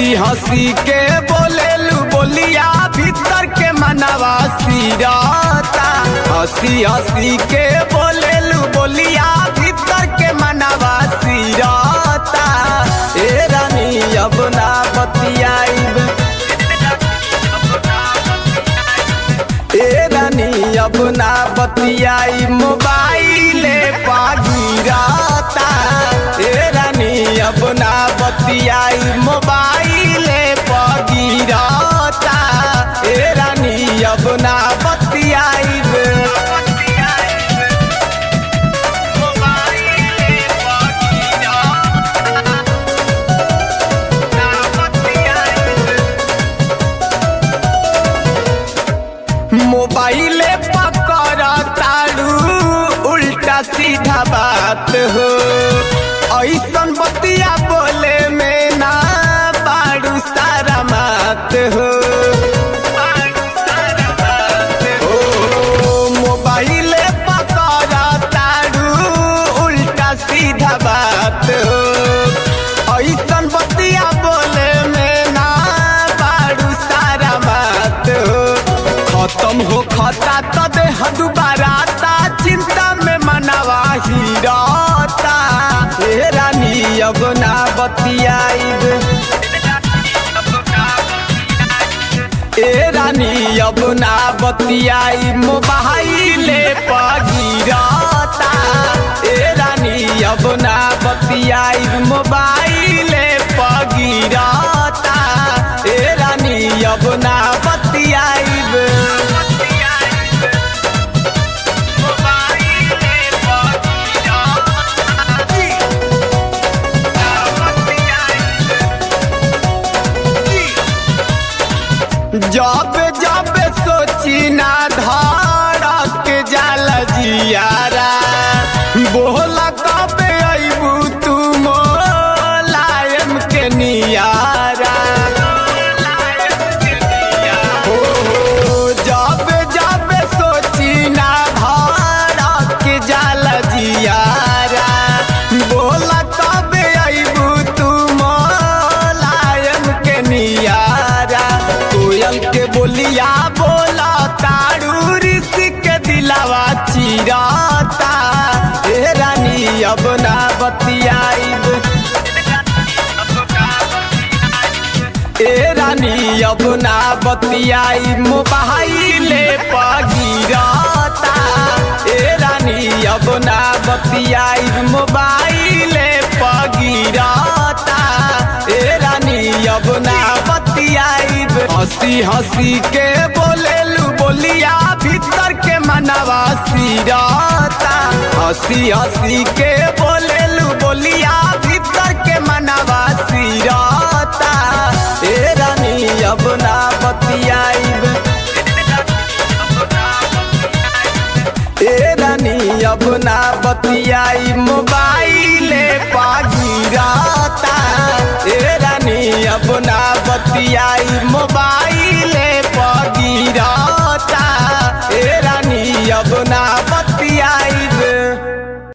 हंसी के बोलेलू बोलिया भीतर के मनवा सिरता हंसी हंसी के बोलेलू बोलिया भीतर के मनवा सिरता ए रानी अब ना बतियाइब ए रानी अब ना बतियाई मोबाइले पागिराता ए रानी अब ना बतियाई मोबाइले पागिराता ए रानी अब ना बतियाई मोबाइले पकड़ तारू उल्टा सीधा बात हो ऐसन बतिया बोले में ना बारू सारा मात हो ओ, मोबाइले पकड़ तारू उल्टा सीधा बात हो ऐसन बतिया बोले में ना बारू सारा मात हो खत्म हो खता तो देह दुबारा ता चिंता में मनवा हीराता हे रानी अब ना बतियाइब ए रानी अब ना बतियाई मोबाइले पगिराता ए रानी अब ना बतियाई मोबाइले पगिराता ए रानी अब ना बतियाइब जब जब सोची ना धड़क जाल जियारा बोला कब अबू तू मोलायम के नियारा हो जब जब सोची ना धड़क जाल जियारा बोला कब अबू तू मोलायम के नियारा कोयल के बोलिया बोला तारू ऋषि के दिलावा चिराता हे रानी अब ना बतियाइब ए रानी अब ना बतियाई मोबाइले पगिराता ए रानी अब ना बतियाई मोबाइले पगिराता ए रानी अब ना बतियाइब हंसी हंसी के बोलेलू बोलिया भीतर के मनवा सिराता हंसी हंसी के बोलेलू बोलिया भीतर के मनवा सिराता ए रानी अब ना बतियाइब ए रानी अब ना बतियाई मोबाइले पागिराता ए रानी अब ना बतियाई